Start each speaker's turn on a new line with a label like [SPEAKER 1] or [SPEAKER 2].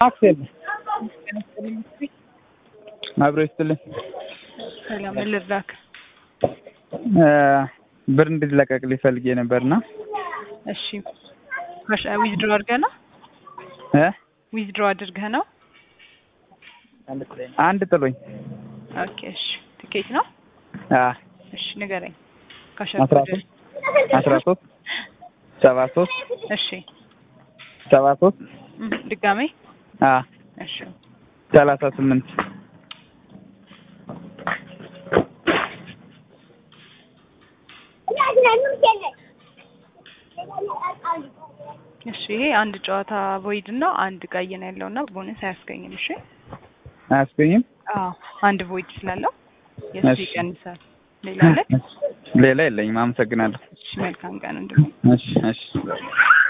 [SPEAKER 1] አክሴል አብሮ ይስጥልኝ።
[SPEAKER 2] ሰላም ምን ልርዳክ?
[SPEAKER 1] ብር እንድትለቀቅልኝ ፈልጌ ነበርና
[SPEAKER 2] እሺ ዊዝድሮ አድርገህ ነው
[SPEAKER 1] እ
[SPEAKER 2] ዊዝድሮ አድርገህ ነው?
[SPEAKER 1] አንድ ጥሎኝ
[SPEAKER 2] ኦኬ እሺ ትኬት ነው?
[SPEAKER 1] አ
[SPEAKER 2] እሺ ንገረኝ።
[SPEAKER 1] አስራ ሶስት አስራ ሶስት ሰባ ሶስት
[SPEAKER 2] እሺ
[SPEAKER 1] ሰባ ሶስት
[SPEAKER 2] እም፣ ድጋሜ
[SPEAKER 1] አ
[SPEAKER 2] እሺ
[SPEAKER 1] ሰላሳ ስምንት
[SPEAKER 2] እሺ ይሄ አንድ ጨዋታ ቮይድ ነው። አንድ ቀይ ነው ያለውና ቦነስ አያስገኝም። እሺ
[SPEAKER 1] አያስገኝም።
[SPEAKER 2] አዎ አንድ ቮይድ ስላለው የሱ
[SPEAKER 1] እሺ።
[SPEAKER 2] ይቀንሳል። ሌላ አለ?
[SPEAKER 1] ሌላ የለኝም። አመሰግናለሁ።
[SPEAKER 2] እሺ መልካም ቀን እንድም
[SPEAKER 1] እሺ እሺ